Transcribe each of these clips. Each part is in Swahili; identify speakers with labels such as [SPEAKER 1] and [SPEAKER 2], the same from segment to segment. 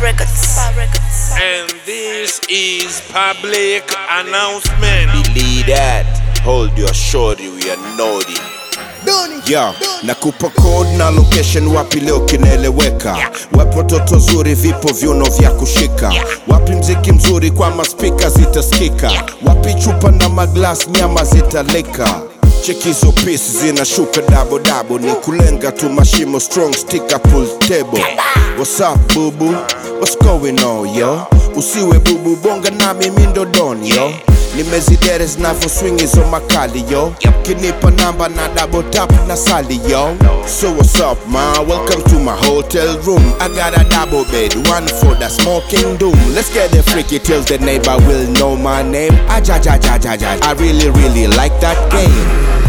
[SPEAKER 1] Records.
[SPEAKER 2] And this is public announcement.
[SPEAKER 3] Believe that. Hold your shorty, we are naughty. Yeah, nakupa code na location wapi leo kinaeleweka wapo toto zuri vipo viuno vya kushika wapi mziki mzuri kwa maspika zitaskika wapi chupa na maglas nyama zitaleka chekizo pisi zinashuka dabo dabo ni kulenga tu mashimo strong sticker pull table What's up bubu? What's going on yo? Usiwe bubu bonga na mimi ndo don yo nimezidere zinavyo swing hizo makali yo kinipa namba na double tap na sali yo so what's up ma welcome to my hotel room i got a double bed one for the smoking doom let's get it freaky till the neighbor will know my name ajajajajaja i really really like that game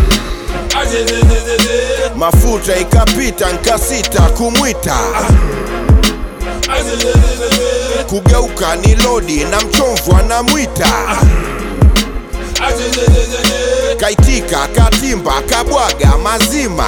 [SPEAKER 3] mafuta ikapita nkasita kumwita kugeuka ni lodi na mchomvu anamwita kaitika katimba kabwaga mazima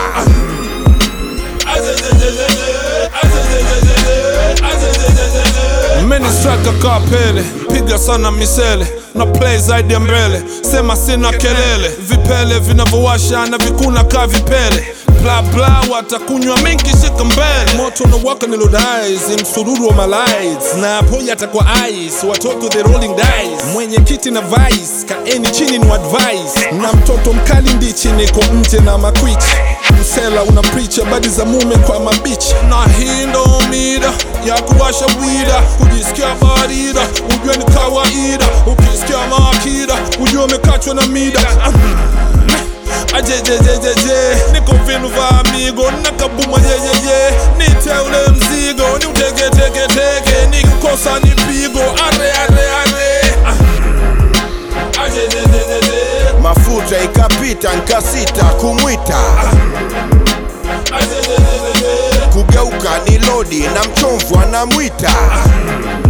[SPEAKER 2] Many strike kapele, piga sana misele na play zaidi ya mbele, sema sina kelele, vipele vinavyowasha na vikuna ka vipele bla bla, watakunywa mingi shika mbele, moto na waka ni lodais, msururu wa malais na ponya atakuwa ice, watoto the rolling dice, mwenye kiti na vice, kaeni chini ni advice, na mtoto mkali ndichi, niko nje na makwichi msela una preach habari za mume kwa mabichi, na hii ndo mida ya kuwasha bwida, kujisikia barida, ujue ni kawaida, ukisikia maakida, ujue umekachwa na mida ajejejejeje niko vinu va amigo nakabuma yeyeye nite ule mzigo ni utegetegetege nikikosa ni pigo are are are Ah. ajejejejeje
[SPEAKER 3] mafuta ikapita nkasita kumwita
[SPEAKER 2] ajejejejeje
[SPEAKER 3] kugeuka ni lodi na mchomvu anamwita